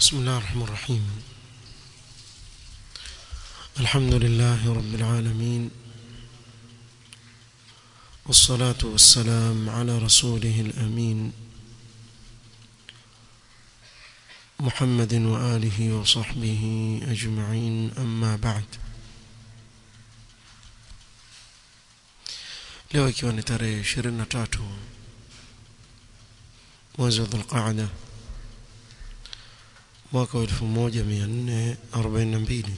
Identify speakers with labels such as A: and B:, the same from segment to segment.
A: بسم الله الرحمن الرحيم الحمد لله رب العالمين والصلاة والسلام على رسوله الأمين محمد وآله وصحبه أجمعين أما بعد leo ikiwa ni tarehe 23 mwezi wa Dhulqaada mwaka wa 1442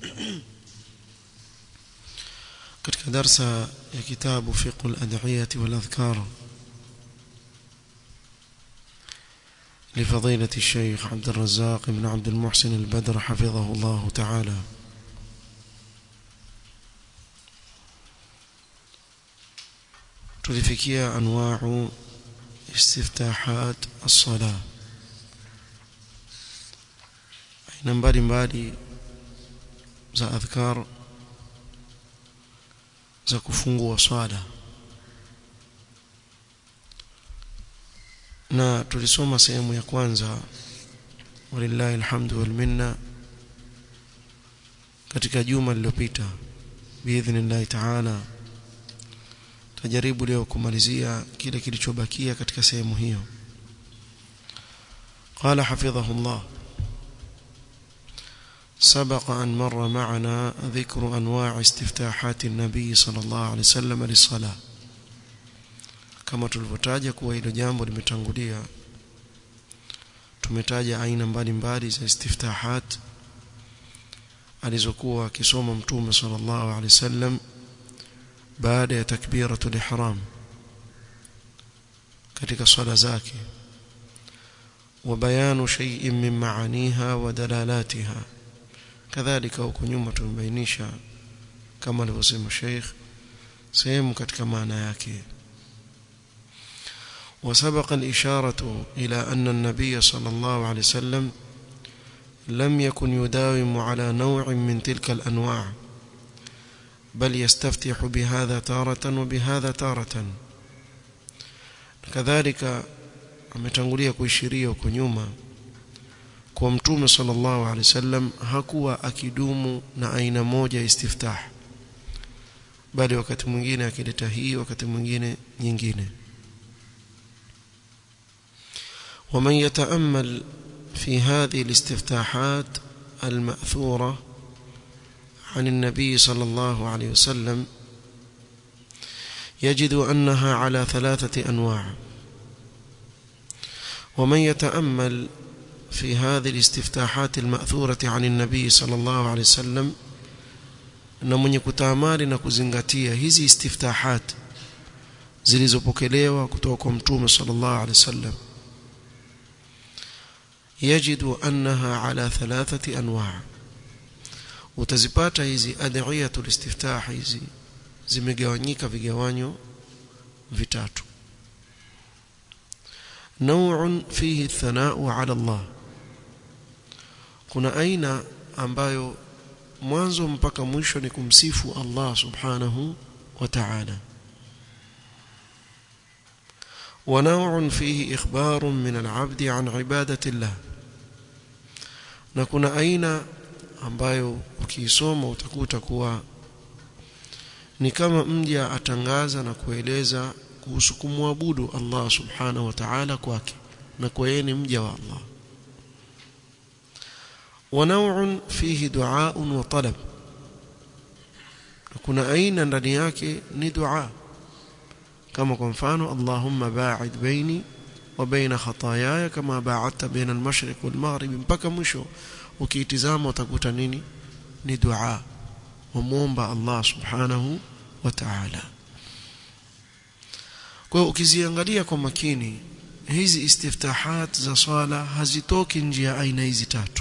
A: katika darsa ya kitabu fiqh al-ad'iyah wal adhkar لفضيلة الشيخ عبد الرزاق بن عبد المحسن البدر حفظه الله تعالى tulifikia anwa'u istiftahat as-salah aina mbalimbali za adhkar za kufungua swala na tulisoma sehemu ya kwanza walillahi alhamdu wal minna katika juma lililopita biidhnillahi ta'ala tajaribu leo kumalizia kile kilichobakia katika sehemu hiyo قال حفظه الله سبق أن مر معنا ذكر أنواع استفتاحات النبي صلى الله عليه وسلم للصلاة كما tulivyotaja kuwa hilo jambo limetangulia tumetaja aina mbalimbali za istiftahat alizokuwa akisoma mtume sallallahu alaihi wasallam baada ya takbiratul ihram katika swala zake وبيان شيء من معانيها ودلالاتها كذلك huko nyuma tumebainisha kama alivyosema Sheikh sehemu katika maana yake وسبق الإشارة إلى أن النبي صلى الله عليه وسلم لم يكن يداوم على نوع من تلك الأنواع بل يستفتح بهذا تارة وبهذا تارة كذلك ametangulia kuishiria huko nyuma kwa mtume sallallahu alaihi wasallam hakuwa akidumu na aina moja ya istiftah bali wakati mwingine akileta hii wakati mwingine nyingine ومن يتأمل في هذه الاستفتاحات المأثورة عن النبي صلى الله عليه وسلم يجد أنها على ثلاثة أنواع ومن يتأمل في هذه الاستفتاحات المأثورة عن النبي صلى الله عليه وسلم na mwenye kutaamali na kuzingatia hizi istiftahat zilizopokelewa kutoka kwa mtume sallallahu alaihi wasallam yajidu annaha ala thalathati anwa' utazipata hizi adhiyatul istiftah hizi zimegawanyika vigawanyo vitatu نوع فيه الثناء على الله kuna aina ambayo mwanzo mpaka mwisho ni kumsifu Allah subhanahu wa ta'ala ونوع فيه إخبار من العبد عن عبادة الله na kuna aina ambayo ukiisoma utakuta kuwa ni kama mja atangaza na kueleza kuhusu kumwabudu Allah subhanahu wa ta'ala kwake na kwa yeye ni mja wa Allah wa naw'un fihi du'a'un wa talab kuna aina ndani yake ni dua kama kwa mfano Allahumma ba'id baini wa baina khataayaya kama ba'adta baina al-mashriq wal maghrib mpaka mwisho ukiitizama utakuta nini ni dua wamuomba Allah subhanahu wa ta'ala kwa hiyo ukiziangalia kwa makini hizi istiftahat za swala hazitoki nje ya aina hizi tatu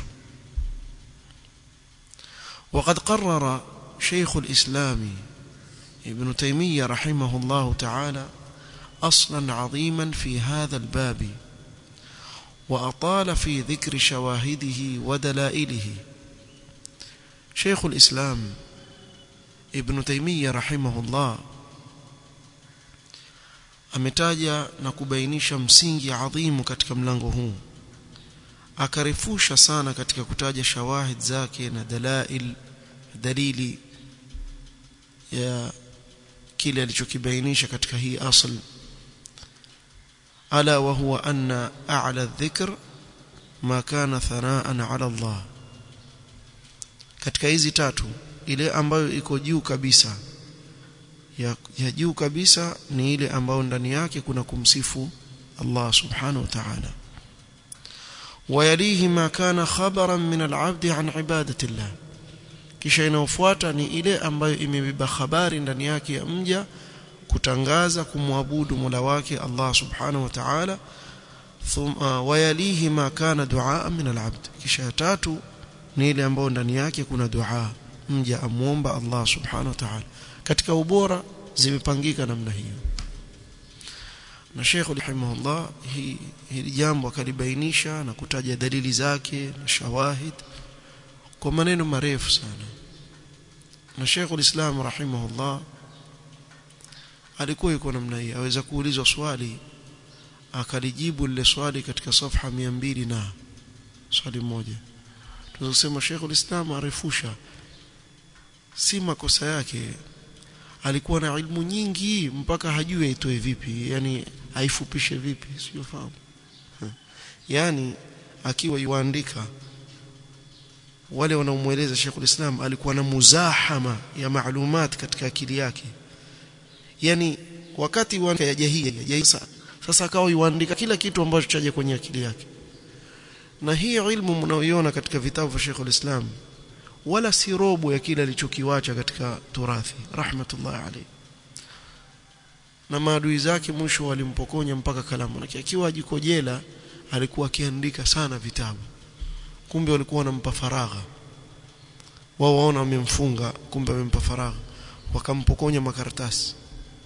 A: وقد قرر شيخ الإسلام ابن تيمية رحمه الله تعالى أصلا عظيما في هذا الباب وأطال في ذكر شواهده ودلائله شيخ الإسلام ابن تيمية رحمه الله ametaja na kubainisha msingi adhimu katika mlango huu akarefusha sana katika kutaja shawahid zake na dalail dalili ya kile alichokibainisha katika hii asl ala wa huwa anna a'la dhikr ma kana thanaan ala Allah katika hizi tatu ile ambayo iko juu kabisa ya, ya juu kabisa ni ile ambayo ndani yake kuna kumsifu Allah subhanahu wa ta'ala ويليه ما كان خبرا من العبد عن عبادة الله kisha inayofuata ni ile ambayo imebeba habari ndani yake ya mja kutangaza kumwabudu Mola wake Allah subhanahu wa ta'ala thumma wayalihi ma kana duaa min al-abd kisha tatu ni ile ambayo ndani yake kuna dua mja amuomba Allah subhanahu wa ta'ala katika ubora zimepangika namna hiyo na Sheikh rahimahullah hii hili jambo akalibainisha na kutaja dalili zake na shawahid kwa maneno marefu sana na Sheikh ulislam rahimahullah alikuwa yuko namna hii aweza kuulizwa swali akalijibu lile swali katika safha 200 na swali moja tunasema Sheikh ulislam arefusha si makosa yake alikuwa na ilmu nyingi mpaka hajui aitoe vipi yani aifupishe vipi siyofahamu yani akiwa yuandika wale wanaomweleza Sheikh Islam alikuwa na muzahama ya maalumat katika akili yake yani wakati wa ya jahia sasa akawa yuandika kila kitu ambacho chaje kwenye akili yake na hii ilmu mnaoiona katika vitabu vya Sheikh Islam wala si robo ya kile alichokiwacha katika turathi rahmatullah alayhi na maadui zake mwisho walimpokonya mpaka kalamu na akiwa jiko jela alikuwa akiandika sana vitabu kumbe walikuwa wanampa faragha wao waona wamemfunga kumbe wamempa faragha wakampokonya makaratasi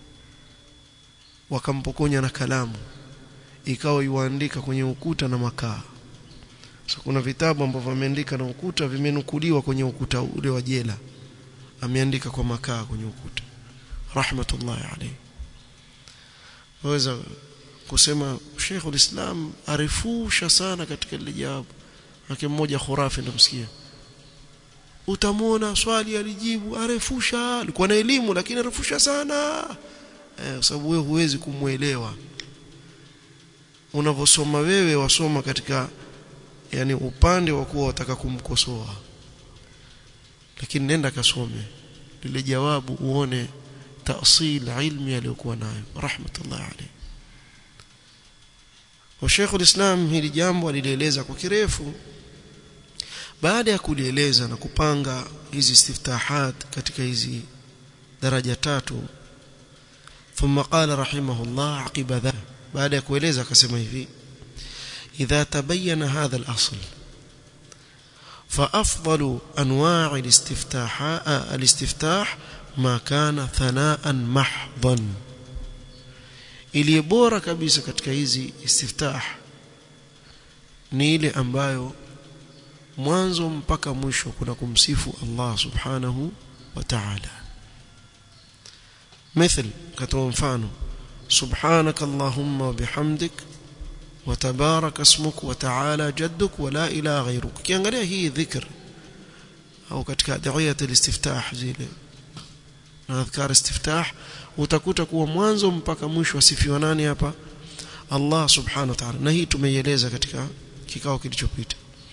A: wakampokonya na kalamu ikawa yuandika kwenye ukuta na makaa so kuna vitabu ambavyo ameandika na ukuta vimenukuliwa kwenye ukuta ule wa jela ameandika kwa makaa kwenye ukuta rahmatullahi alayhi waweza kusema Sheikh ulislam arifusha sana katika ile jawabu yake mmoja khurafi ndamsikia utamwona swali alijibu arefusha alikuwa na elimu lakini arefusha sana eh, sababu wewe huwezi kumwelewa unavyosoma wewe wasoma katika yani upande wa kuwa wataka kumkosoa lakini nenda kasome lile jawabu uone taasil ilmi aliyokuwa nayo rahmatullah alayhi wa Sheikh ulislam hili jambo alieleza kwa kirefu baada ya kulieleza na kupanga hizi istiftahat katika hizi daraja tatu ثم قال رحمه الله عقب ذا بعد ya kueleza akasema hivi إذا تبين هذا الأصل فأفضل أنواع الاستفتاح الاستفتاح ما كان ثناء محضا iliyobora kabisa katika hizi istiftah ni ile ambayo mwanzo mpaka mwisho kuna kumsifu Allah subhanahu wa ta'ala مثل كتو mfano سبحانك اللهم وبحمدك وتبارك اسمك وتعالى جدك ولا اله غيرك kiangalia hii dhikr au katika adhiyat alistiftah zile na adhkar istiftah utakuta kuwa mwanzo mpaka mwisho asifiwa nani hapa Allah subhanahu wa ta'ala na hii tumeieleza katika kikao kilichopita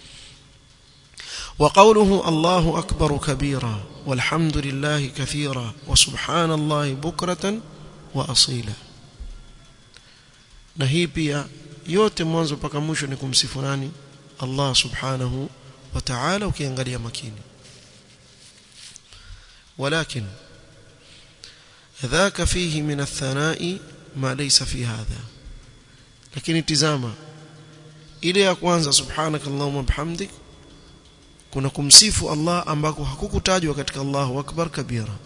A: وقوله الله أكبر كبيرا والحمد لله كثيرا وسبحان الله بكرة وأصيلا na hii pia yote mwanzo mpaka mwisho ni kumsifu nani Allah subhanahu wa ta'ala ukiangalia makini ولكن ذاك فيه من الثناء ما ليس في هذا lakini tizama ile ya kwanza subhanakallahumma bihamdik kuna kumsifu Allah ambako hakukutajwa katika Allahu akbar kabira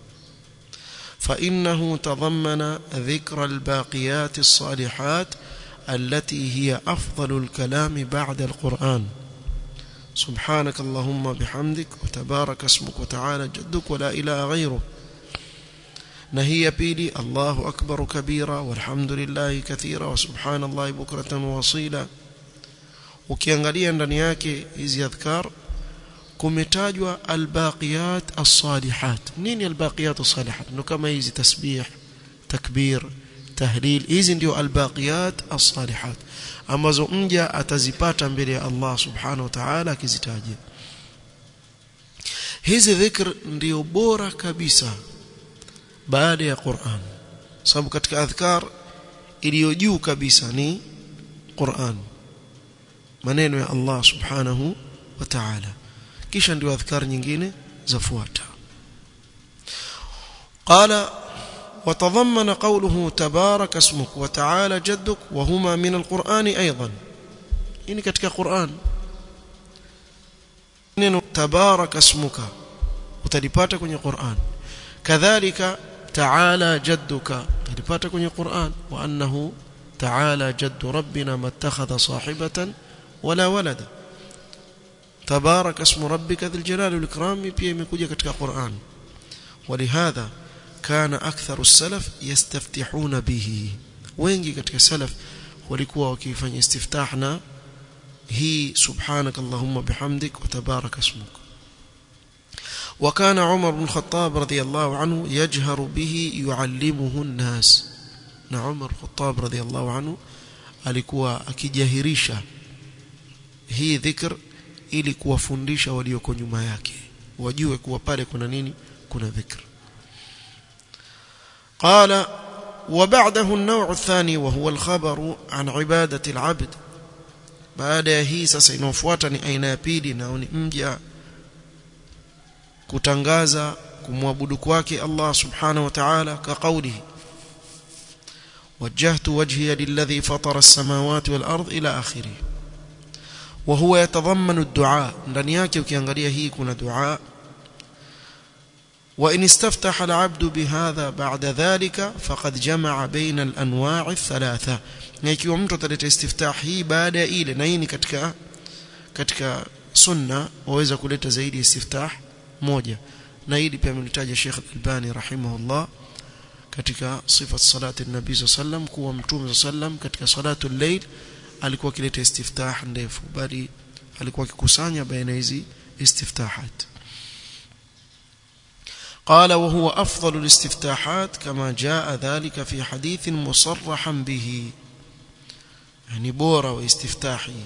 A: فإنه تضمن ذكر الباقيات الصالحات التي هي أفضل الكلام بعد القرآن سبحانك اللهم بحمدك وتبارك اسمك وتعالى جدك ولا إله غيرك نهي بيلي الله أكبر كبيرا والحمد لله كثيرا وسبحان الله بكرة وصيلا ukiangalia ndani yake hizi adhkar kumetajwa albaqiyat as-salihat nini albaqiyat as-salihat ndio kama hizi tasbih takbir tahlil hizi ndio albaqiyat as-salihat ambazo mja atazipata mbele ya Allah subhanahu wa ta'ala akizitaja hizi dhikr ndio bora kabisa baada ya Qur'an sababu katika adhkar iliyo juu kabisa ni Qur'an maneno ya Allah subhanahu wa ta'ala kisha ndio adhkar nyingine zafuata qala وتضمن قوله تبارك اسمك وتعالى جدك وهما من القرآن أيضا إني كتك قرآن neno tabaraka ismuka utalipata kwenye Qur'an kadhalika ta'ala jadduka utalipata kwenye Qur'an wa annahu ta'ala jaddu rabbina mattakhadha sahibatan wala walada tabaraka ismu rabbika dhil jalali wal ikram pia imekuja katika Qur'an ولهذا كان أكثر السلف يستفتحون به wengi katika salaf walikuwa wakifanya istiftah na هي سبحانك اللهم بحمدك وتبارك اسمك وكان عمر بن الخطاب رضي الله عنه يجهر به يعلمه الناس na Umar Khattab radhiallahu anhu alikuwa akijahirisha hii dhikr ili kuwafundisha walioko nyuma yake wajue kuwa pale kuna nini kuna dhikr قال وبعده النوع الثاني وهو الخبر عن عبادة العبد baada ya hii sasa inayofuata ni aina ya pili nao ni mja kutangaza kumwabudu kwake Allah subhanahu wa ta'ala ka qawlihi وجهت وجهي للذي فطر السماوات والأرض إلى آخره وهو يتضمن الدعاء ndani yake ukiangalia hii kuna dua وإن استفتح العبد بهذا بعد ذلك فقد جمع بين الأنواع الثلاثة na ikiwa mtu ataleta istiftah hii baada ya ile na hii ni katika katika sunna waweza kuleta zaidi istiftah moja na hili pia amelitaja Sheikh Al-Albani rahimahullah katika sifat salati nabii sallam kuwa mtume sallam katika salatu al-layl alikuwa akileta istiftah ndefu bali alikuwa akikusanya baina hizi istiftahat قال وهو أفضل الاستفتاحات كما جاء ذلك في حديث مصرحا به يعني بورا واستفتاحي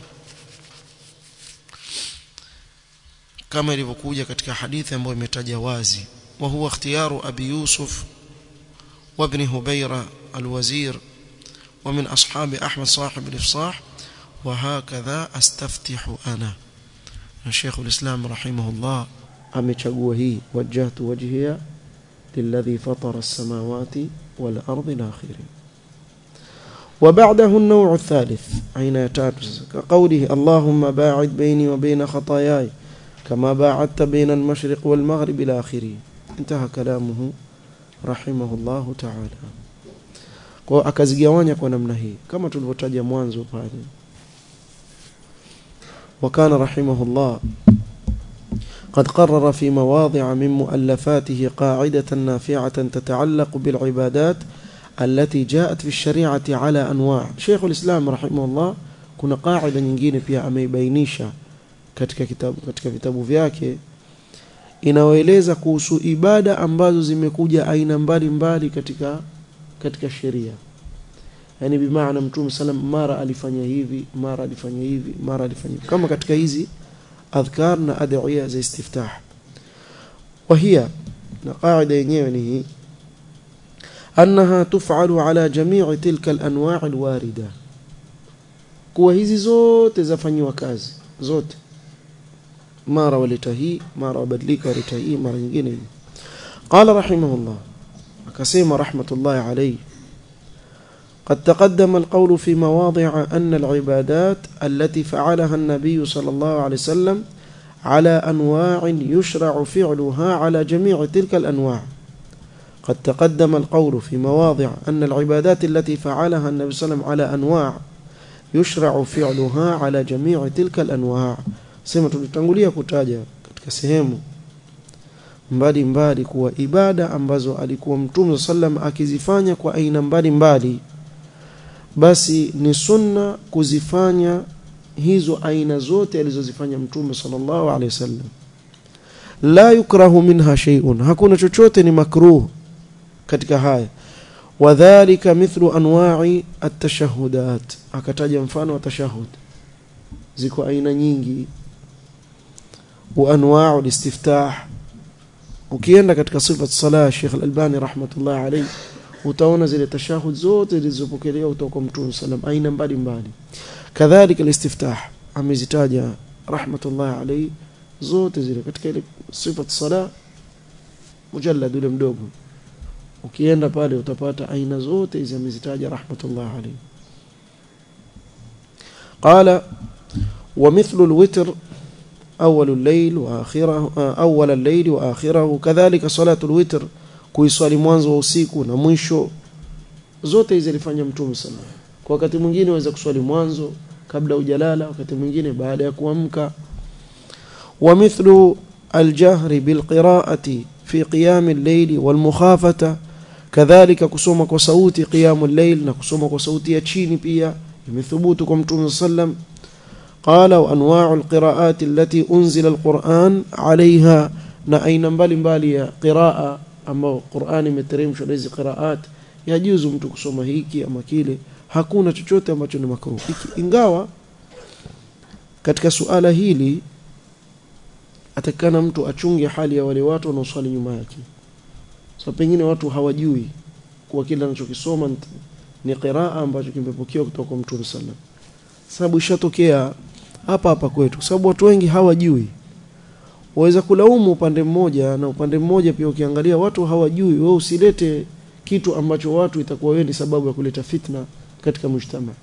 A: كما ilivyokuja katika hadithi ambayo imetaja wazi وهو اختيار أبي يوسف وابن هبيرة الوزير ومن أصحاب أحمد صاحب الإفصاح وهكذا أستفتح أنا الشيخ الإسلام رحمه الله amechagua hii wajjahtu wajhiya lilladhi fatara as-samawati wal ardi ila akhirih وبعده النوع الثالث أين يتاتس كقوله اللهم باعد بيني وبين خطاياي كما باعدت بين المشرق والمغرب إلى آخره انتهى كلامه رحمه الله تعالى kwa akazigawanya kwa namna hii kama tulivyotaja mwanzo pale وكان رحمه الله قد قرر في مواضع من مؤلفاته قاعدة نافعة تتعلق بالعبادات التي جاءت في الشريعة على أنواع شيخ الإسلام رحمه الله kuna qaida nyingine pia ameibainisha katika kitabu katika vitabu vyake inaoeleza kuhusu ibada ambazo zimekuja aina mbalimbali katika katika sheria yani bimaana mtume sallam mara alifanya hivi mara alifanya hivi mara alifanya hivi kama katika hizi أذكار na adhiya za istiftah وهي na qaida yenyewe ni hii أنها تفعل على جميع تلك الأنواع الواردة kuwa hizi zote zafanywa kazi zote mara waleta hii mara wabadilika waleta hii mara nyingine hii قال رحمه الله akasema rahmatullahi alayhi قد تقدم القول في مواضع أن العبادات التي فعلها النبي صلى الله عليه وسلم على أنواع يشرع فعلها على جميع تلك الأنواع قد تقدم القول في مواضع أن العبادات التي فعلها النبي صلى الله عليه وسلم على أنواع يشرع فعلها على جميع تلك الأنواع sema tulitangulia kutaja katika sehemu mbali mbali kuwa ibada ambazo alikuwa mtume sallam akizifanya kwa aina mbali mbali basi ni sunna kuzifanya hizo aina zote alizozifanya mtume sallallahu alaihi wasallam la yukrahu minha shay'un hakuna chochote ni makruh katika haya wadhālika mithlu anwa'i at-tashahhudat akataja mfano wa tashahhud ziko aina nyingi wa anwa'u al-istiftah ukienda katika sifa sala Sheikh Al-Albani rahmatullah alayhi utaona zile tashahud zote zilizopokelewa kutoka kwa Mtume sallam aina mbalimbali kadhalika al-istiftah amezitaja rahmatullah alayhi zote zile katika ile sifa sala mujallad ule mdogo ukienda pale utapata aina zote hizi amezitaja rahmatullah alayhi قال ومثل الوتر أول الليل وآخره أول الليل وآخره كذلك صلاة الوتر kuiswali mwanzo wa usiku na mwisho zote hizi alifanya mtume sana kwa wakati mwingine waweza kuswali mwanzo kabla hujalala wakati mwingine baada ya kuamka wa mithlu aljahri bilqiraati fi qiyam al-layl walmukhafata kadhalika kusoma kwa sauti qiyam al-layl na kusoma kwa sauti ya chini pia imethubutu kwa mtume sallam قال وانواع القراءات التي انزل القران عليها na aina mbalimbali ya qiraa ambao Qur'ani imeteremshwa hizi qiraat yajuzu mtu kusoma hiki ama kile hakuna chochote ambacho ni makruh ingawa katika suala hili atakana mtu achunge hali ya wale watu wanaoswali nyuma yake so pengine watu hawajui kuwa kile anachokisoma ni qiraa ambacho kimepokewa kutoka kwa Mtume sallam sababu ishatokea hapa hapa kwetu sababu watu wengi hawajui waweza kulaumu upande mmoja na upande mmoja pia ukiangalia watu hawajui wewe usilete kitu ambacho watu itakuwa wewe ni sababu ya kuleta fitna katika mshtama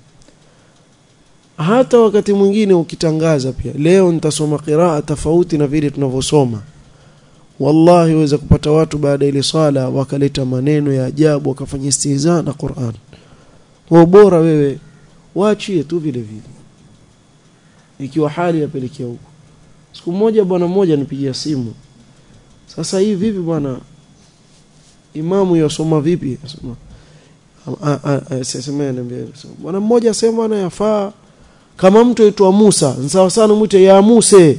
A: hata wakati mwingine ukitangaza pia leo nitasoma qiraa tofauti na vile tunavyosoma wallahi waweza kupata watu baada ile swala wakaleta maneno ya ajabu wakafanya istihza na Qur'an kwa bora wewe waachie tu vile vile ikiwa hali yapelekea huko siku moja bwana mmoja nipigia simu sasa hii vipi bwana imamu yasoma vipi asema sasa niambia bwana mmoja asema ana yafaa kama mtu aitwa Musa sawa sana mwite ya Musa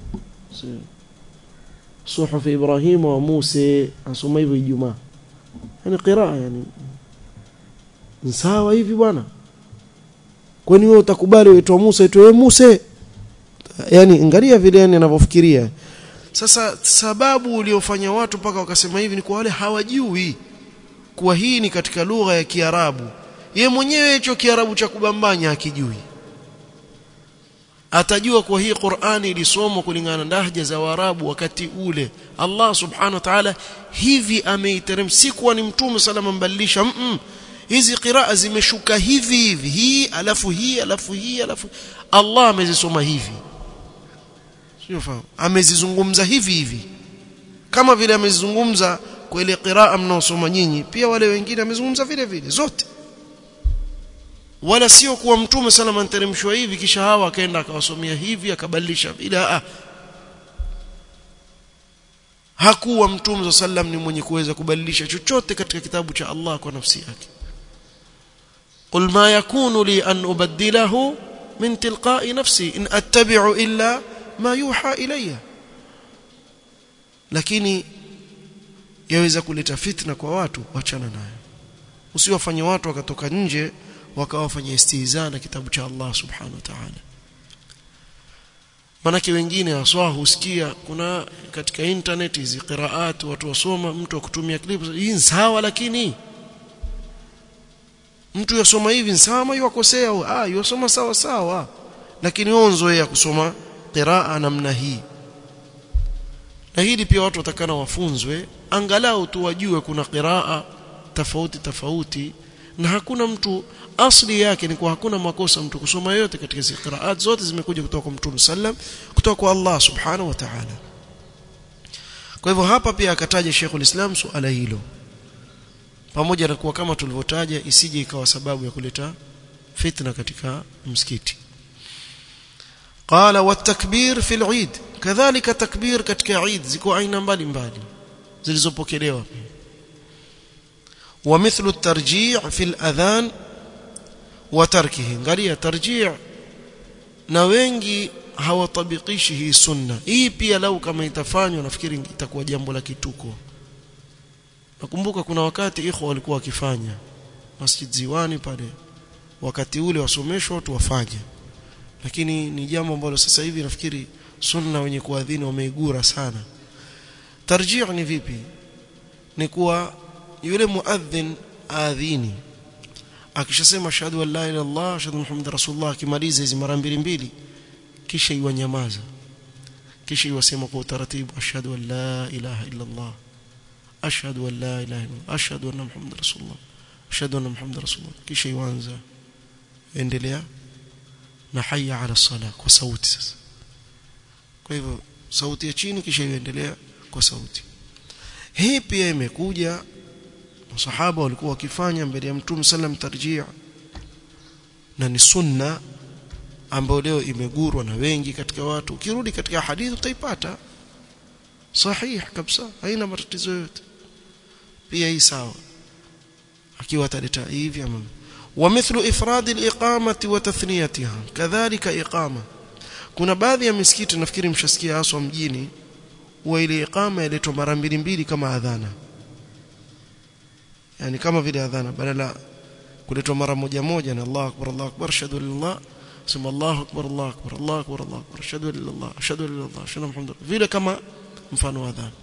A: suhuf Ibrahim wa Musa asoma hivyo Ijumaa yani qiraa yani sawa hivi bwana kwani wewe utakubali uitwa Musa uitwe wewe Musa yani angalia vile yani anavyofikiria sasa sababu uliofanya watu mpaka wakasema hivi ni kwa wale hawajui kuwa hii ni katika lugha ya Kiarabu ye mwenyewe hicho Kiarabu cha kubambanya akijui atajua kwa hii Qur'ani ilisomwa kulingana na lahja za Waarabu wakati ule Allah subhanahu wa ta'ala hivi ameiterem si kuwa ni mtume salama mbadilisha mm -mm. hizi qiraa zimeshuka hivi hivi hii alafu hii alafu hii alafu Allah amezisoma hivi sio fahamu amezizungumza hivi hivi kama vile amezizungumza kwa ile qiraa mnaosoma nyinyi pia wale wengine amezungumza vile vile zote wala sio kuwa mtume salama anteremshwa hivi kisha hawa akaenda akawasomea hivi akabadilisha vile ah hakuwa mtume sallam ni mwenye kuweza kubadilisha chochote katika kitabu cha Allah kwa nafsi yake قل ما يكون لي أن أبدله من تلقاء نفسي إن أتبع إلا ما يوحى إلي lakini yaweza kuleta fitna kwa watu wachana nayo usiwafanye watu wakatoka nje wakawafanya istihza na kitabu cha Allah subhanahu wa ta'ala manake wengine waswa husikia kuna katika internet hizi qiraat watu wasoma mtu akutumia clip hii sawa lakini mtu yasoma hivi sawa yuakosea ah yasoma sawa sawa lakini wewe unzoea kusoma qiraa namna hii na hili pia watu watakana wafunzwe angalau tu wajue kuna qiraa tofauti tofauti na hakuna mtu asli yake ni kwa hakuna makosa mtu kusoma yote katika hizo qiraat zote zimekuja kutoka kwa Mtume sallam kutoka kwa Allah subhanahu wa ta'ala kwa hivyo hapa pia akataja Sheikhul Islam suala hilo pamoja na kuwa kama tulivyotaja isije ikawa sababu ya kuleta fitna katika msikiti qala watakbir fil eid kadhalika takbir katika eid ziko aina mbalimbali zilizopokelewa ومثل الترجيع في الأذان وتركه angalia tarji' na wengi hawatabikishi hii sunna hii pia lau kama itafanywa nafikiri itakuwa jambo la kituko nakumbuka kuna wakati ikhwa walikuwa wakifanya Masjid Ziwani pale wakati ule wasomeshwa watu wafanye lakini ni jambo ambalo sasa hivi nafikiri sunna wenye kuadhini wameigura sana tarjih ni vipi ni kuwa yule muadhin aadhini akishasema ashhadu an la ilaha illallah ashhadu muhammad rasulullah akimaliza hizi mara mbili mbili kisha iwanyamaza kisha iwasema kwa utaratibu ashhadu an la ilaha illallah ashhadu an la ilaha illallah ashhadu anna muhammad rasulullah ashhadu anna muhammad rasulullah kisha iwanza endelea na hayya ala sala kwa sauti sasa kwa hivyo sauti ya chini kisha iendelea kwa sauti hii pia imekuja masahaba walikuwa wakifanya mbele ya mtume sallam tarjia na ni sunna ambayo leo imegurwa na wengi katika watu ukirudi katika hadithi utaipata sahih kabisa haina matatizo yote pia hii sawa akiwa ataleta hivi ama ومثل إفراد الإقامة وتثنيتها كذلك إقامة kuna baadhi ya misikiti nafikiri mshasikia haswa mjini huwa ile iqama iletwa mara mbili mbili kama adhana yani kama vile adhana badala kuletwa mara moja moja na Allahu akbar Allahu akbar ashhadu an la sema Allahu akbar Allahu akbar Allahu akbar Allahu akbar ashhadu an la ashhadu an la ashhadu muhammad vile kama mfano wa adhana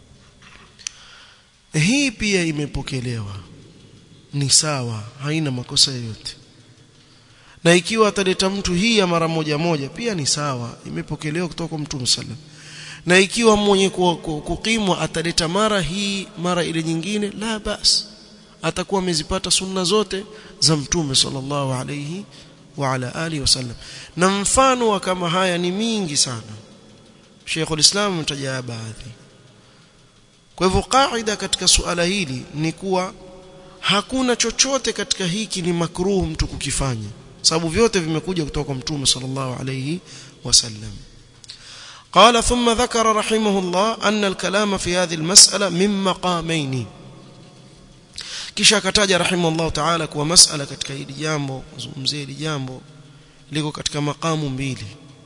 A: hii pia imepokelewa ni sawa haina makosa yoyote na ikiwa ataleta mtu hii ya mara moja moja pia ni sawa imepokelewa kutoka kwa mtume sallam na ikiwa mwenye kukimwa ataleta mara hii mara ile nyingine la bas atakuwa amezipata sunna zote za mtume sallallahu alayhi wa ala alihi wasallam na mfano wa kama haya ni mingi sana Sheikh ulislam mtaja baadhi kwa hivyo kaida katika suala hili ni kuwa hakuna chochote katika hiki ni makruh mtu kukifanya sababu vyote vimekuja kutoka kwa mtume sallallahu alayhi wasallam قال ثم ذكر رحمه الله أن الكلام في هذه المسألة من مقامين kisha akataja rahimahullah ta'ala kuwa masala katika hili jambo zungumzie hili jambo liko katika makamu mbili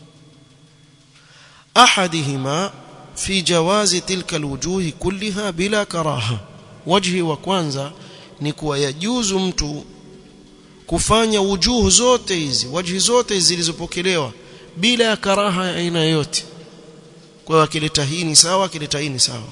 A: ahadihima fi jawazi tilka alwujuhi kullaha bila karaha wajhi wa kwanza ni kuwa yajuzu mtu kufanya wujuhu zote hizi wajhi zote zilizopokelewa bila ya karaha ya aina yoyote kwa hiyo akileta hii ni sawa akileta hii ni sawa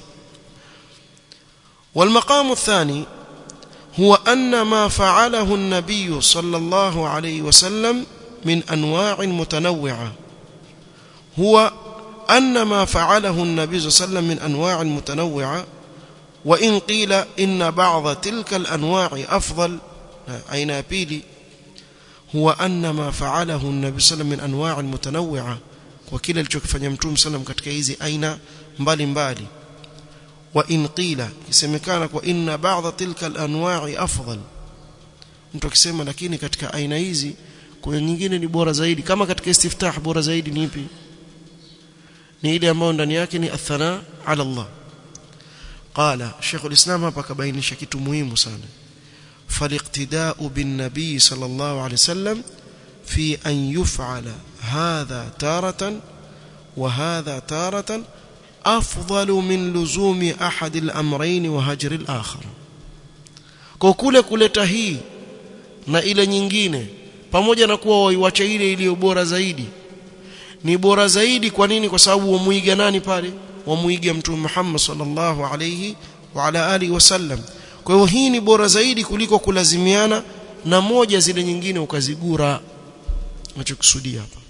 A: والمقام الثاني هو أن ما فعله النبي صلى الله عليه وسلم من أنواع متنوعة هو أن ما فعله النبي صلى الله عليه وسلم من أنواع متنوعة وإن قيل إن بعض تلك الأنواع أفضل أين بيلي هو أن ما فعله النبي صلى الله عليه وسلم من أنواع متنوعة وكلا alichokifanya mtume sallam katika hizi aina mbalimbali wa in qila kisemekana kwa inna ba'dha tilka al-anwa'i afdal mtu akisema lakini katika aina hizi kuna nyingine ni bora zaidi kama katika istiftah bora zaidi ni ipi ni ile ambayo ndani yake ni athana ala Allah qala Sheikh al-Islam hapa kabainisha kitu muhimu sana فالاقتداء بالنبي صلى الله عليه وسلم في أن يفعل هذا تارة وهذا تارة أفضل من لزوم أحد الأمرين وهجر الآخر كوكule kuleta hii na ile nyingine pamoja na kuwa waiwacha ile iliyo bora zaidi ni bora zaidi kwa nini kwa sababu wamuiga nani pale wamuiga mtume Muhammad sallallahu alayhi wa ala alihi wasallam kwa hiyo hii ni bora zaidi kuliko kulazimiana na moja zile nyingine ukazigura nachokusudia hapa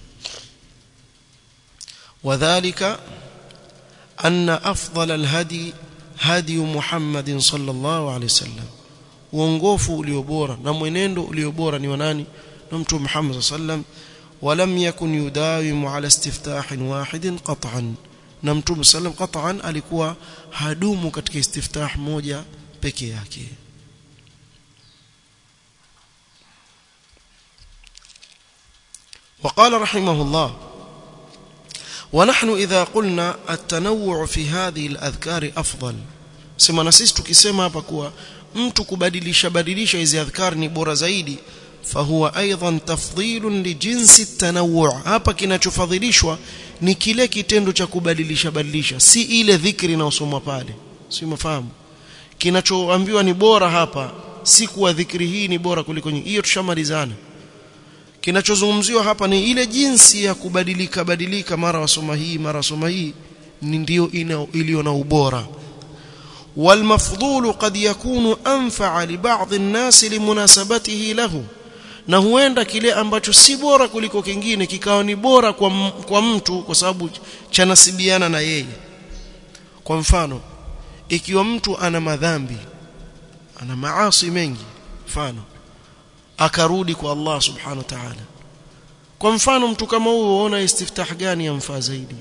A: wadhālika anna afdal alhadi hadi Muhammad sallallahu alayhi wasallam uongofu ulio bora na mwenendo ulio bora ni wa nani na mtume Muhammad sallam ولم يكن يداوم على استفتاح واحد قطعا na mtume sallam qat'an alikuwa hadumu katika istiftah moja peke yake وقال رحمه الله ونحن إذا قلنا التنوع في هذه الأذكار أفضل sema na sisi tukisema hapa kuwa mtu kubadilisha badilisha hizi adhkar ni bora zaidi fahuwa aidan tafdhilun lijinsi at-tanawwu' hapa kinachofadhilishwa ni kile kitendo cha kubadilisha badilisha si ile dhikri inayosomwa pale si mafahamu kinachoambiwa ni bora hapa si kuwa dhikri hii ni bora kuliko nyingine hiyo tushamalizana kinachozungumziwa hapa ni ile jinsi ya kubadilika badilika mara wasoma hii mara wasoma hii ni ndio iliyo na ubora والمفضول قد يكون أنفع لبعض الناس لمناسبته له na huenda kile ambacho si bora kuliko kingine kikawa ni bora kwa, kwa mtu kwa sababu chanasibiana na yeye kwa mfano ikiwa mtu ana madhambi ana maasi mengi mfano akarudi kwa Allah subhanahu wa ta'ala kwa mfano mtu kama huyo uona istiftah gani yamfaa zaidi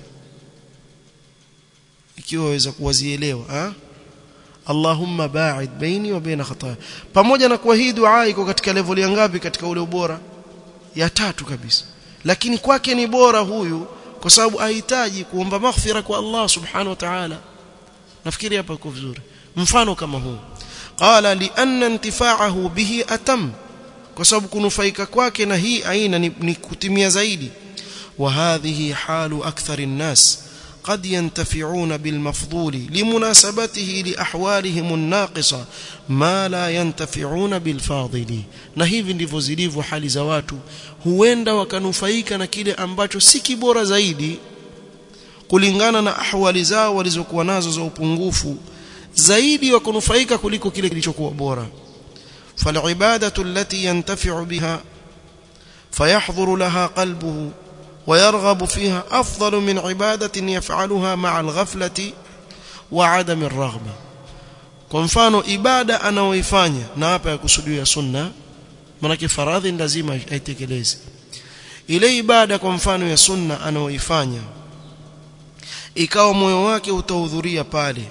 A: ikiwa waweza kuwazielewa ah Allahumma ba'id baini wa baina khataaya pamoja na kuwa hii dua iko katika level ya ngapi katika ule ubora ya tatu kabisa lakini kwake ni bora huyu kwa sababu hahitaji kuomba maghfira kwa Allah subhanahu wa ta'ala nafikiri hapa iko vizuri mfano kama huu qala li anna intifa'ahu bihi atam kwa sababu kunufaika kwake na hii aina ni, ni kutimia zaidi wa hadhihi halu akthari nnas قد ينتفعون بالمفضول لمناسبته لأحوالهم الناقصة ما لا ينتفعون بالفاضل na hivi ndivyo zilivyo hali za watu huenda wakanufaika na kile ambacho si kibora zaidi kulingana na ahwali zao walizokuwa nazo za upungufu zaidi wakunufaika kuliko kile kilichokuwa bora فالعبادة التي ينتفع بها فيحضر لها قلبه ويرغب فيها أفضل من عبادة يفعلها مع الغفلة وعدم الرغبة kwa mfano ibada anaoifanya na hapa yakusudiwa sunna maana faradhi lazima aitekeleze ile ibada kwa mfano ya sunna anaoifanya ikawa moyo wake utahudhuria pale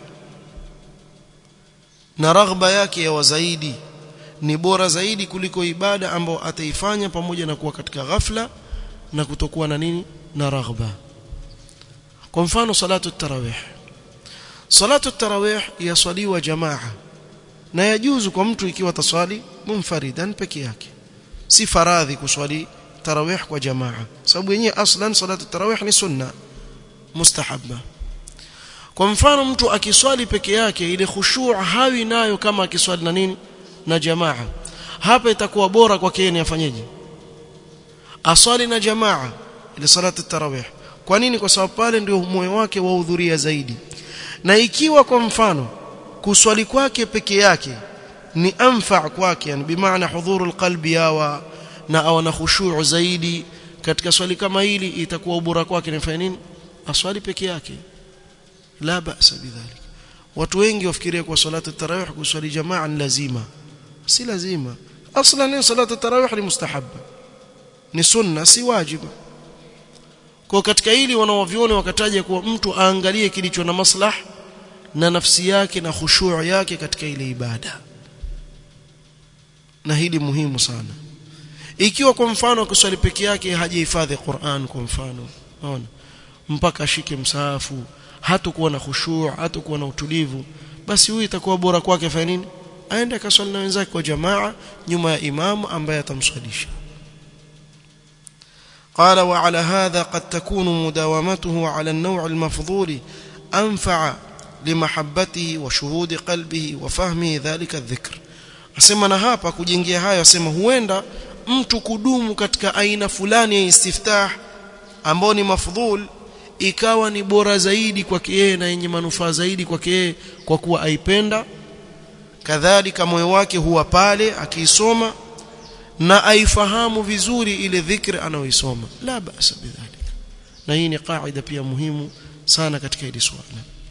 A: na raghba yake ya zaidi ni bora zaidi kuliko ibada ambayo ataifanya pamoja na kuwa katika ghafla na kutokuwa na nini na raghba kwa mfano salatu tarawih salatu tarawih yaswaliwa jamaa na yajuzu kwa mtu ikiwa taswali munfaridan peke yake si faradhi kuswali tarawih kwa jamaa sababu yenyewe aslan salatu tarawih ni sunna mustahabba kwa mfano mtu akiswali peke yake ile khushu' hawi nayo kama akiswali na nini na jamaa hapa itakuwa bora kwake yeye afanyeje aswali na jamaa ile salatu tarawih kwa nini kwa sababu pale ndio moyo wake wahudhuria zaidi na ikiwa kwa mfano kuswali kwake peke yake ni anfa kwake yani bimaana hudhurul qalbi yawa na awana khushu' zaidi katika swali kama hili itakuwa ubora kwake ni nini aswali peke yake la ba'sa bidhalik watu wengi wafikiria kwa salatu tarawih kuswali jamaa ni lazima si lazima aslan salatu tarawih ni mustahabba ni sunna si wajibu kwa katika hili wanawavioni wakataja kuwa mtu aangalie kilicho na maslah na nafsi yake na khushu' yake katika ile ibada na hili muhimu sana ikiwa kwa mfano kuswali peke yake hajihifadhi Qur'an kwa mfano unaona mpaka ashike msahafu hatakuwa na khushu' hatakuwa na utulivu basi huyu itakuwa bora kwake fanya nini aende akaswali na wenzake kwa jamaa nyuma ya imamu ambaye atamswalisha قال وعلى هذا قد تكون مداومته على النوع المفضول أنفع لمحبته وشهود قلبه وفهمه ذلك الذكر asema na hapa kujengea hayo asema huenda mtu kudumu katika aina fulani ya istiftah ambao ni mafdhul ikawa ni bora zaidi kwake yeye na yenye manufaa zaidi kwake yeye kwa kuwa aipenda kadhalika moyo wake huwa pale akiisoma na aifahamu vizuri ile dhikri anayoisoma la basa bidhalik na hii ni kaida pia muhimu sana katika hili swala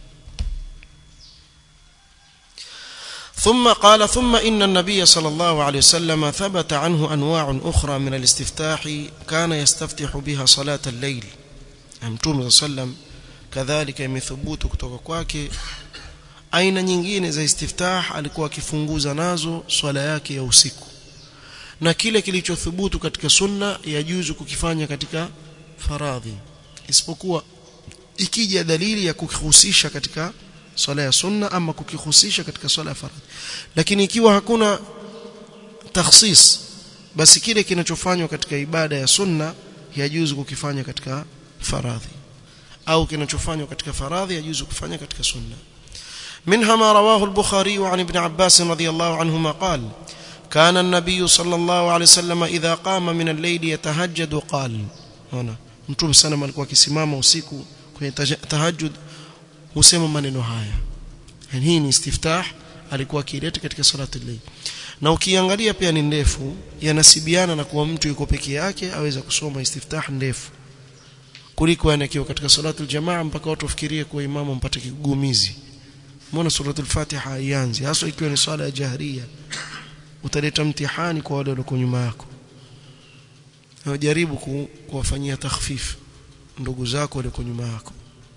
A: ثم قال ثم إن النبي صلى الله عليه وسلم ثبت عنه أنواع أخرى من الاستفتاح كان يستفتح بها صلاة الليل متوم صلى الله عليه وسلم كذلك يمثبوت kutoka kwake aina nyingine za istiftah alikuwa akifunguza nazo swala yake ya usiku na kile kilichothubutu katika sunna yajuzu kukifanya katika faradhi isipokuwa ikija dalili ya kukihusisha katika swala ya sunna ama kukihusisha katika swala ya faradhi lakini ikiwa hakuna takhsis basi kile kinachofanywa katika ibada ya sunna yajuzu kukifanya katika faradhi au kinachofanywa katika faradhi yajuzu kufanya katika sunna منها ما رواه البخاري عن ابن عباس رضي الله عنهما قال كان النبي صلى الله عليه وسلم إذا قام من الليل يتهجد قال هنا mtume sana alikuwa akisimama usiku kwenye tahajjud husema maneno haya yani hii ni istiftah alikuwa akileta katika salatu al-layl na ukiangalia pia ni ndefu yanasibiana na kuwa mtu yuko peke yake aweza kusoma istiftah ndefu kuliko anakiwa katika salatu al-jamaa mpaka watu wafikirie kuwa imamu mpate kigumizi mbona suratul fatiha ianze hasa ikiwa ni swala ya jahria utaleta mtihani kwa wale walio nyuma yako jaribu kuwafanyia takhfif ndugu zako walio nyuma yako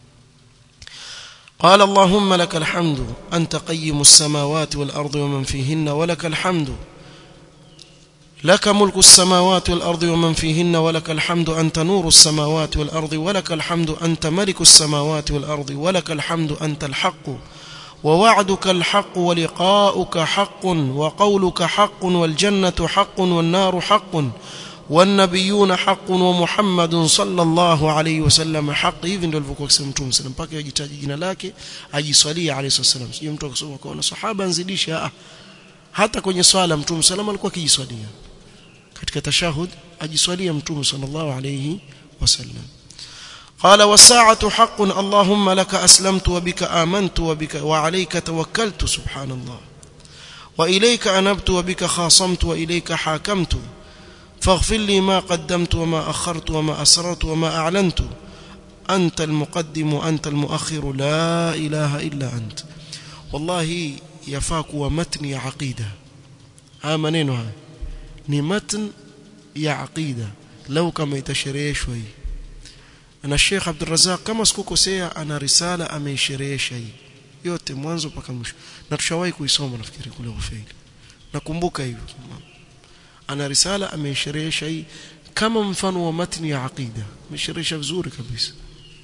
A: قال اللهم لك الحمد أنت قيم السماوات والأرض ومن فيهن ولك الحمد لك ملك السماوات والأرض ومن فيهن ولك الحمد أنت نور السماوات والأرض ولك الحمد أنت ملك السماوات والأرض ولك الحمد أنت الحق ووعدك الحق ولقاؤك حق وقولك حق والجنة حق والنار حق والنبيون حق ومحمد صلى الله عليه وسلم حق hivi ndio alivyokuwa akisema mtume sallam mpaka ajitaji jina lake ajiswalia alayhi wasallam sio mtu akisoma kwa sahaba nzidisha ah hata kwenye swala mtume sallam alikuwa akijiswalia katika tashahud ajiswalia mtume sallallahu alayhi wasallam قال والساعة حق اللهم لك أسلمت وبك آمنت وبك وعليك توكلت سبحان الله وإليك أنبت وبك خاصمت وإليك حاكمت فاغفر لي ما قدمت وما أخرت وما أسررت وما أعلنت أنت المقدم وأنت المؤخر لا إله إلا أنت والله يفاك ومتن يا عقيدة آمنينها نمتن يا عقيدة لو كما يتشريه شوي na Sheikh Abdul Razak kama sikukosea ana risala ameisherehesha hii yote mwanzo mpaka mwisho na tushawahi kuisoma nafikiri kule Ufaili nakumbuka hivyo ana risala ameisherehesha hii kama mfano wa matni ya aqida amesherehesha vizuri kabisa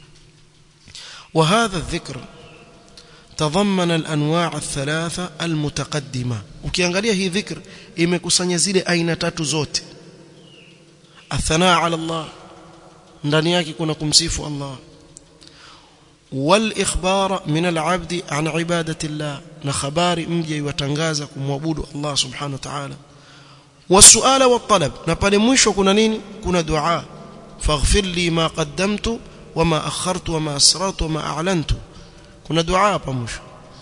A: وهذا الذكر تضمن الانواع الثلاثه المتقدمه ukiangalia hii dhikr imekusanya zile aina tatu zote athanaa ala Allah ndani yake kuna kumsifu Allah wal ikhbara min al abdi an ibadati Allah na habari mje iwatangaza kumwabudu Allah subhanahu wa ta'ala wasuala wa talab na pale mwisho kuna nini kuna dua faghfir li ma qaddamtu wama akhartu wama asrartu wama a'lantu kuna dua hapa mwisho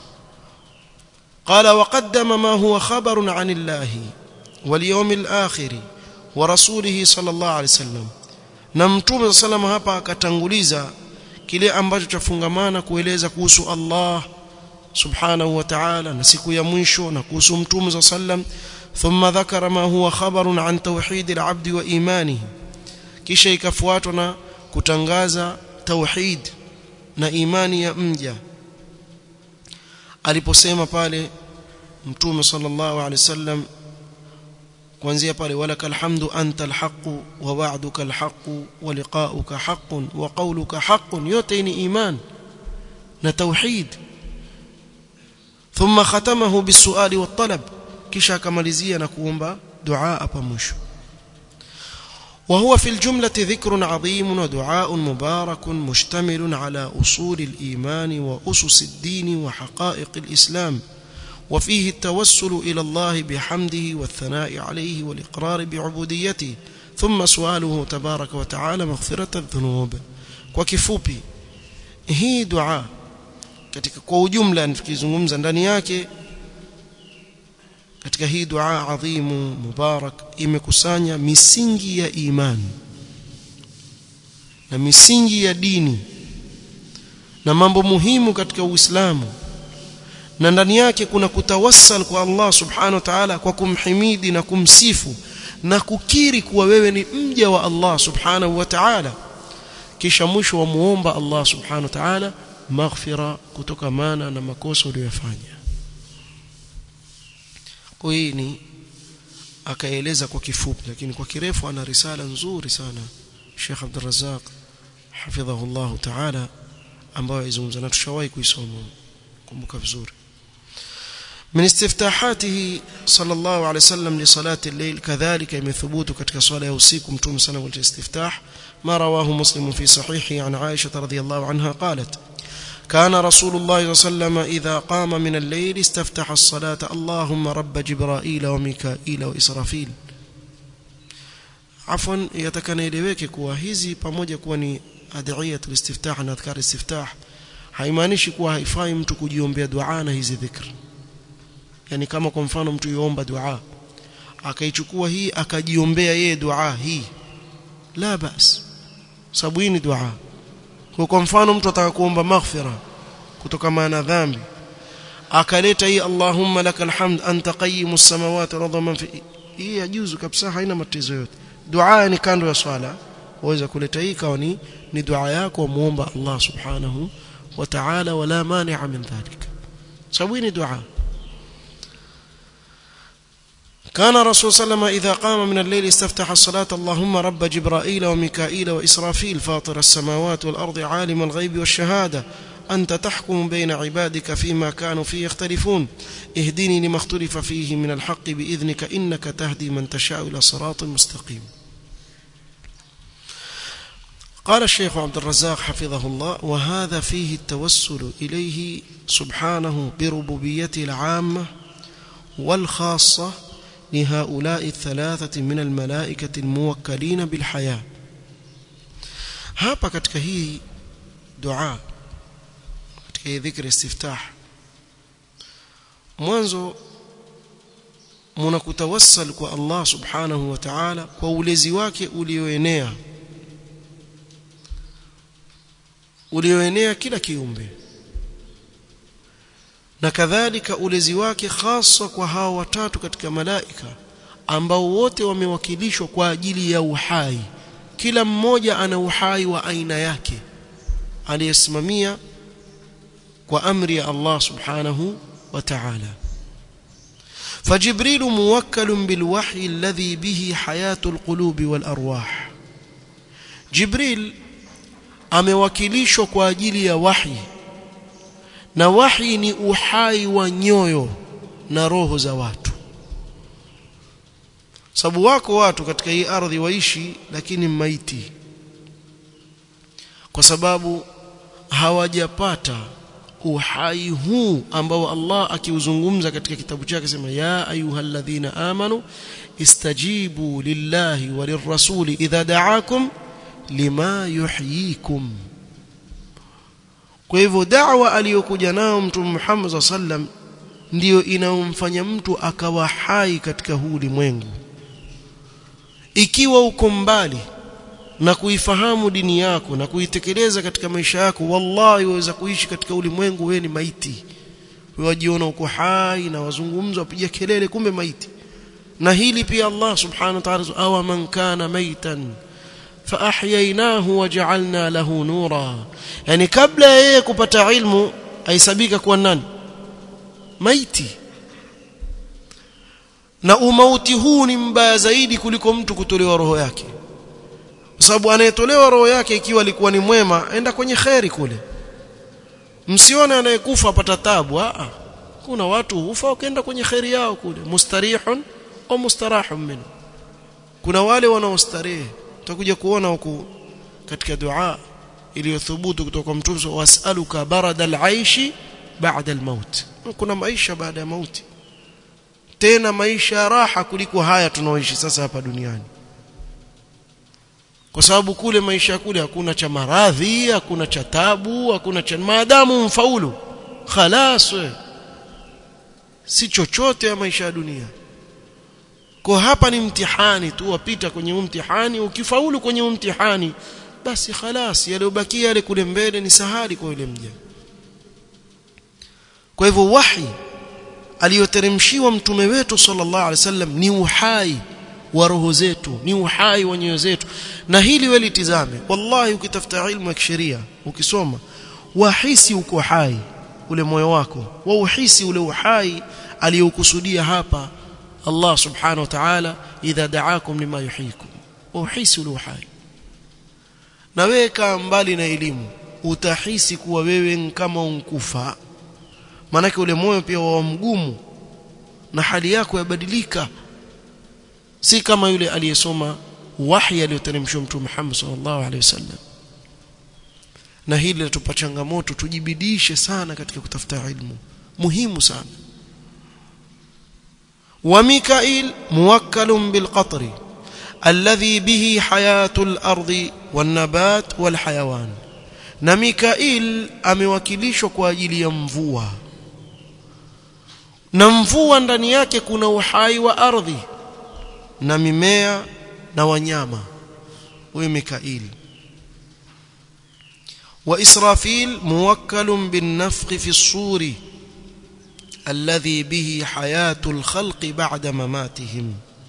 A: قال وقدم ما هو خبر عن الله واليوم الآخر ورسوله صلى الله عليه وسلم na mtume sallam hapa akatanguliza kile ambacho chafungamana kueleza kuhusu Allah subhanahu wa ta'ala na siku ya mwisho na kuhusu mtume sallam thumma dhakara ma huwa khabarun an tauhid al-abd wa imanihi kisha ikafuatwa na kutangaza tauhid na imani ya mja aliposema pale mtume sallallahu alaihi wasallam kuanzia pale walakal hamdu antal haqu wa wa'duka haqu wa liqa'uka haqqun wa qawluka haqqun yote ni iman na tauhid thumma khatamahu bisuali wat talab kisha akamalizia na kuomba dua hapa mwisho وهو في الجملة ذكر عظيم ودعاء مبارك مشتمل على أصول الإيمان وأسس الدين وحقائق الإسلام وفيه التوسل إلى الله بحمده والثناء عليه والإقرار بعبوديته ثم سؤاله تبارك وتعالى مغفرة الذنوب وكفوبي هي دعاء katika kwa ujumla nikizungumza ndani yake katika hii dua adhimu mubarak imekusanya misingi ya imani na misingi ya dini na mambo muhimu katika Uislamu na ndani yake kuna kutawassal kwa Allah subhanahu wa ta'ala kwa kumhimidi na kumsifu na kukiri kuwa wewe ni mja wa Allah subhanahu wa ta'ala kisha mwisho wa muomba Allah subhanahu wa ta'ala maghfira kutokamana na makosa uliyofanya kwa hii ni akaeleza kwa kifupi lakini kwa kirefu ana risala nzuri sana Sheikh Abdul Razzaq hafidhahullah ta'ala ambayo izungumza na tushawahi kuisoma kumbuka vizuri من استفتاحاته صلى الله عليه وسلم لصلاة الليل كذلك يثبوت كتك صلاة يوسيكم توم سنة والاستفتاح ما رواه مسلم في صحيحه عن عائشة رضي الله عنها قالت كان رسول الله صلى الله عليه وسلم إذا قام من الليل استفتح الصلاة اللهم رب جبرائيل وميكائيل وإسرافيل عفوا يتكنيلeweke kuwa hizi pamoja kuwa ni adhiyatul istiftah na adhkar istiftah haimaanishi kuwa haifai mtu kujiombea dua na hizi dhikr yani kama kwa mfano mtu yuomba dua akaichukua hii akajiombea yeye dua hii la bas sababu hii ni dua kwa kwa mfano mtu ataka kuomba maghfira kutokana na dhambi akaleta hii Allahumma lakal hamd anta qayyimus samawati wal man fi hii yajuzu kabisa haina matatizo yote dua ni kando ya swala waweza kuleta hii kawa ni ni dua yako muomba Allah subhanahu wa ta'ala wala mani'a min dhalik sababu ni dua كان رسول صلى الله عليه وسلم إذا قام من الليل استفتح الصلاة اللهم رب جبرائيل وميكائيل وإسرافيل فاطر السماوات والأرض عالم الغيب والشهادة أنت تحكم بين عبادك فيما كانوا فيه يختلفون اهدني لما اختلف فيه من الحق بإذنك إنك تهدي من تشاء إلى صراط مستقيم قال الشيخ عبد الرزاق حفظه الله وهذا فيه التوسل إليه سبحانه بربوبيته العامة والخاصة لهؤلاء الثلاثة من الملائكة الموكلين بالحياة hapa katika hii dua katika hii dhikri istiftah mwanzo mnakutawassal kwa Allah subhanahu wa ta'ala kwa ulezi wake ulioenea ulioenea kila kiumbe na kadhalika ulezi wake hasa kwa hao watatu katika malaika ambao wote wamewakilishwa kwa ajili ya uhai kila mmoja ana uhai wa aina yake aliyesimamia kwa amri ya Allah subhanahu wa ta'ala فجبريل موكل بالوحي الذي به حياة القلوب والأرواح جبريل amewakilishwa kwa ajili ya wahi na wahi ni uhai wa nyoyo na roho za watu sababu wako watu katika hii ardhi waishi lakini maiti kwa sababu hawajapata uhai huu ambao Allah akiuzungumza katika kitabu chake sema ya ayyuhalladhina amanu istajibu lillahi walirrasuli idha da'akum lima yuhyikum kwa hivyo da'wa aliyokuja nao mtume Muhammad sallam ndiyo inayomfanya mtu akawa hai katika huu ulimwengu ikiwa uko mbali na kuifahamu dini yako na kuitekeleza katika maisha yako wallahi waweza kuishi katika ulimwengu wewe ni maiti wewe wajiona uko hai na wazungumza wapiga kelele kumbe maiti na hili pia Allah subhanahu wa ta'ala awa man kana maitan faahyaynahu waja'alna lahu nura yani kabla yeye kupata ilmu aisabika kuwa nani maiti na umauti huu ni mbaya zaidi kuliko mtu kutolewa roho yake kwa sababu anayetolewa roho yake ikiwa alikuwa ni mwema enda kwenye kheri kule msione anayekufa apata tabu a kuna watu hufa wakaenda kwenye kheri yao kule mustarihun au mustarahun minhu kuna wale wanaostarehe tutakuja kuona huku katika dua iliyothubutu kutoka kwa mtume wasaluka baradal aishi baada almaut kuna maisha baada ya mauti tena maisha raha kuliko haya tunaoishi sasa hapa duniani kwa sababu kule maisha kule hakuna cha maradhi hakuna cha tabu hakuna cha maadamu mfaulu khalas si chochote ya maisha ya dunia kwa hapa ni mtihani tu wapita kwenye mtihani ukifaulu kwenye mtihani basi khalas yaliyobakia yale kule mbele ni sahali kwa yule mja kwa hivyo wahi aliyoteremshiwa mtume wetu sallallahu alaihi wasallam ni uhai wa roho zetu ni uhai wa nyoyo zetu na hili wewe litizame wallahi ukitafuta ilmu ya kisheria ukisoma wahisi uko hai ule moyo wako wa uhisi ule uhai aliyokusudia hapa Allah subhanahu wa ta'ala idha da'akum lima yuhyikum uhisi ule uhai na wewe kaa mbali na elimu utahisi kuwa wewe kama unkufa maanake ule moyo pia wa mgumu na hali yako yabadilika si kama yule aliyesoma wahi aliyoteremshwa mtume Muhammad sallallahu alaihi wasallam na hili latupa changamoto tujibidishe sana katika kutafuta ilmu muhimu sana wa mikail muwakkalun bil qatri alladhi bihi hayatul ardi wan nabat wal hayawan na mikail amewakilishwa kwa ajili ya mvua na mvua ndani yake kuna uhai wa ardhi na mimea na wanyama huyo mikail وإسرافيل موكل بالنفخ في الصور الذي به حياة الخلق بعد مماتهم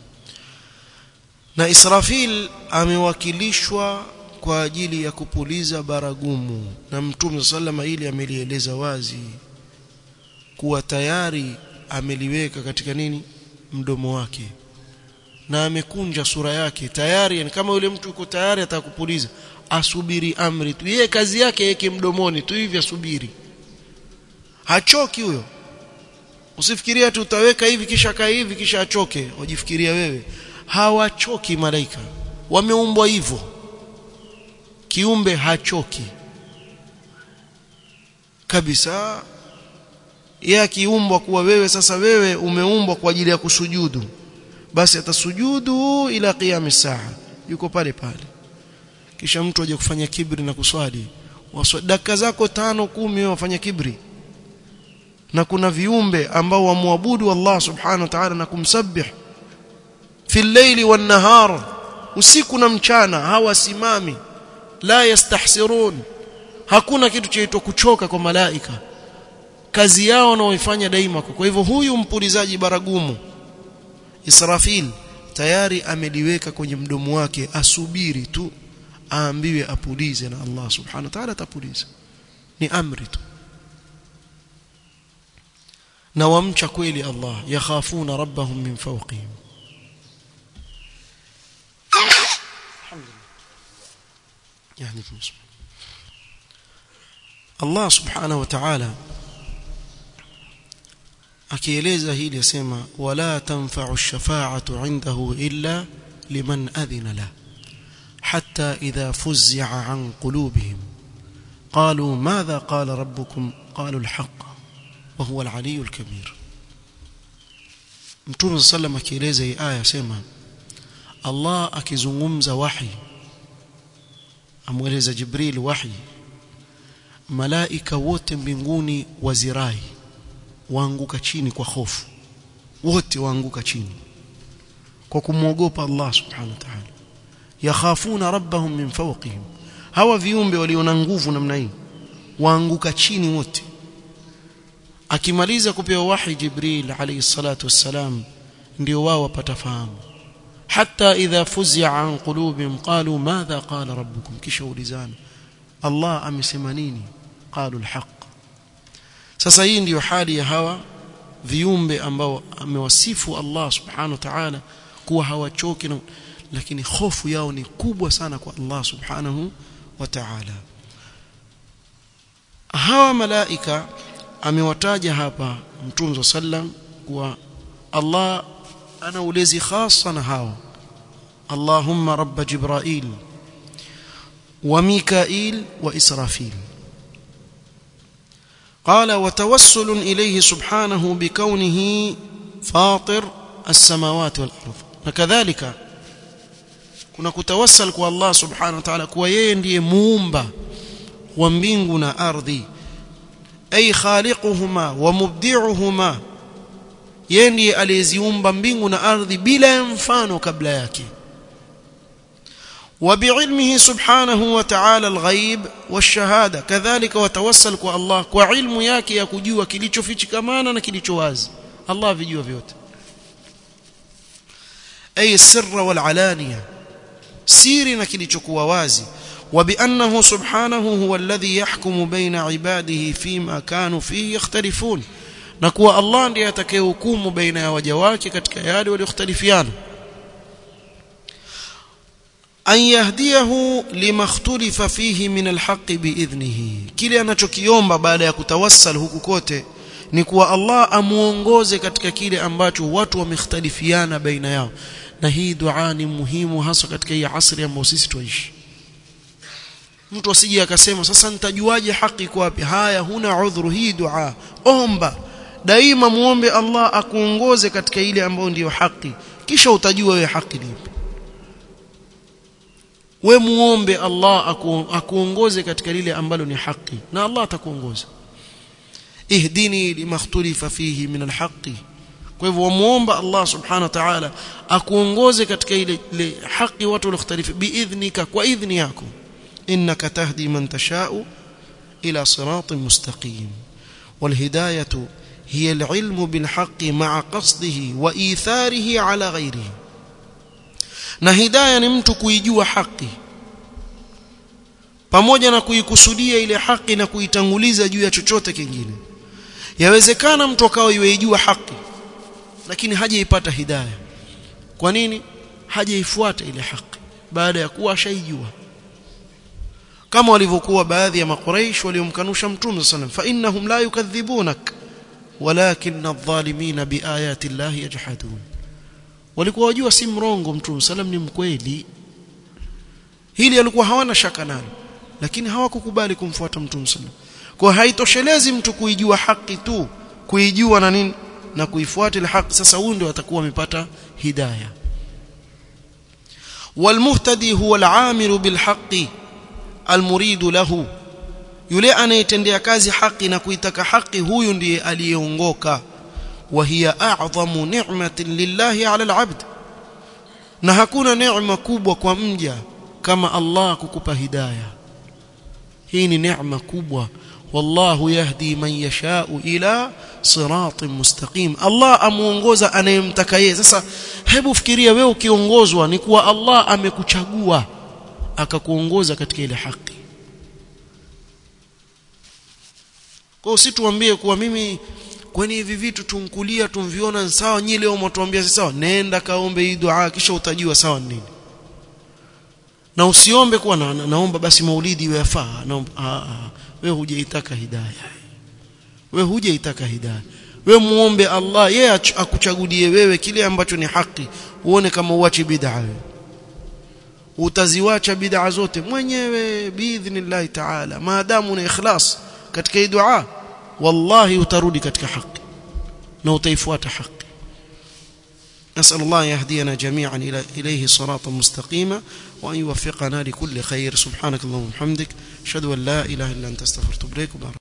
A: na Israfil amewakilishwa kwa ajili ya kupuliza baragumu na Mtume sallama ili amelieleza wazi kuwa tayari ameliweka katika nini mdomo wake na amekunja sura yake tayari yani kama yule mtu yuko tayari atakupuliza asubiri amri tu yeye kazi yake yeke mdomoni tu hivi asubiri hachoki huyo usifikiria tu utaweka hivi kisha kaa hivi kisha achoke wajifikiria wewe hawachoki malaika wameumbwa hivyo kiumbe hachoki kabisa yeye akiumbwa kuwa wewe sasa wewe umeumbwa kwa ajili ya kusujudu basi atasujudu ila qiyam saa yuko pale pale kisha mtu aje kufanya kibri na kuswali dakika zako tano kumi wewe wafanya kibri na kuna viumbe ambao wamwabudu Allah subhanahu wa ta'ala na kumsabih fi al-layli wan-nahar usiku na mchana hawasimami la yastahsirun hakuna kitu chaitwa kuchoka kwa malaika kazi yao wanaoifanya daima kwa hivyo huyu mpulizaji baragumu Israfil tayari ameliweka kwenye mdomo wake asubiri tu aambiwe apulize na Allah subhanahu wa ta'ala atapuliza ni amri tu na wamcha kweli Allah yakhafuna rabbahum min fawqihim يعني Allah subhanahu wa ta'ala akieleza hili yasema wala tanfa'u ash-shafa'atu 'indahu illa liman adhina la hatta idha fuz'a 'an qulubihim qalu madha qala rabbukum qalu al-haqq wa huwa al-'aliyyu al-kabir Mtume sallam akieleza hii aya sema Allah akizungumza wahi amweleza Jibril wahi malaika wote mbinguni wazirai waanguka chini kwa hofu wote waanguka chini kwa kumwogopa Allah subhanahu wa ta'ala yakhafuna rabbahum min fawqihim hawa viumbe waliona nguvu namna hii waanguka chini wote akimaliza kupewa wahi Jibril alayhi salatu wassalam ndio wao wapata fahamu hatta idha fuzia an qulubihim qalu madha qala rabbukum kisha ulizana Allah amesema nini qalu alhaq sasa hii ndiyo hali ya hawa viumbe ambao amewasifu Allah subhanahu wa ta'ala kuwa hawachoki na lakini hofu yao ni kubwa sana kwa Allah subhanahu wa ta'ala hawa malaika amewataja hapa mtunzo sallam kuwa Allah ana ulezi khasa na hao Allahumma rabb Jibrail wa Mikail wa Israfil قال وتوسل إليه سبحانه بكونه فاطر السماوات والأرض وكذلك kuna kutawassal kwa Allah subhanahu wa ta'ala kuwa yeye ndiye muumba wa mbingu na ardhi ay khaliquhuma wa mubdi'uhuma yeye ndiye aliyeziumba mbingu na ardhi bila mfano kabla yake وبعلمه سبحانه وتعالى الغيب والشهاده كذلك وتوسل kwa Allah kwa ilmu yake ya kujua kilichofichikamana na kilicho wazi Allah vijua vyote ay sirra wal alaniya siri na kilichokuwa wazi وبانه سبحانه هو الذي يحكم بين عباده فيما كانوا فيه يختلفون na kuwa Allah ndiye atakayehukumu baina ya waja wake katika yale walioختلفiana an yahdiyahu lima ikhtalifa fihi min alhaq biidhnihi kile anachokiomba baada ya kutawassal huku kote ni kuwa Allah amuongoze katika kile ambacho watu wamekhtalifiana baina yao na hii dua ni muhimu hasa katika hii asri ambayo sisi tuishi mtu asije akasema sasa nitajuaje haki iko wapi haya huna udhuru hii dua omba daima muombe Allah akuongoze katika ile ambayo ndiyo haki kisha utajua wewe haki lipi we muombe Allah aku, akuongoze katika lile ambalo ni haki na Allah atakuongoza ihdini limakhtalifa fihi min alhaqi kwa hivyo muomba Allah subhanahu wa ta'ala akuongoze katika ile, ile haki watu waliokhtalifu biidhnika kwa idhni yako innaka tahdi man tashau ila siratin mustaqim والهدايه هي العلم بالحق مع قصده وايثاره على غيره na hidayah ni mtu kuijua haki pamoja na kuikusudia ile haki na kuitanguliza juu ya chochote kingine yawezekana mtu akawa yuijua haki lakini hajaipata hidayah kwa nini hajaifuata ile haki baada ya kuwa ashaijua kama walivyokuwa baadhi ya makuraish waliomkanusha mtume sallam fa innahum la yukadhibunak walakin adh-dhalimin biayati llahi yajhadun walikuwa wajua si mrongo mtume sallam ni mkweli hili alikuwa hawana shaka nalo lakini hawakukubali kumfuata mtume sallam kwa haitoshelezi mtu kuijua haki tu kuijua na nini na kuifuata ile haki sasa huyu ndio atakuwa amepata hidayah والمهتدي هو العامل بالحق المريد له yule anayetendea kazi haki na kuitaka haki huyu ndiye aliyeongoka wa hiya a'zamu ni'matin lillahi 'ala al-'abd na hakuna neema kubwa kwa mja kama Allah kukupa hidayah hii ni neema kubwa wallahu yahdi man yasha'u ila siratin mustaqim Allah amuongoza anayemtaka yeye sasa hebu fikiria wewe ukiongozwa ni kuwa Allah amekuchagua akakuongoza katika ile haki kwa usituambie kuwa mimi kwani hivi vitu tumkulia tumviona sawa nyinyi leo mtuambia si sawa nenda kaombe hii dua kisha utajua sawa nini na usiombe kuwa na, na, naomba basi maulidi iwe yafaa naomba a a wewe hujaitaka hidayah wewe hujaitaka hidayah wewe muombe Allah yeye akuchagulie wewe kile ambacho ni haki uone kama uache bid'a wewe utaziwacha bid'a zote mwenyewe biidhnillah ta'ala maadamu na ikhlas katika hii dua wallahi utarudi katika haki na utaifuata haki نسأل الله يهدينا جميعا إلى إليه صراطا مستقيما وأن يوفقنا لكل خير سبحانك اللهم وبحمدك أشهد أن لا إله إلا أنت استغفرك وبارك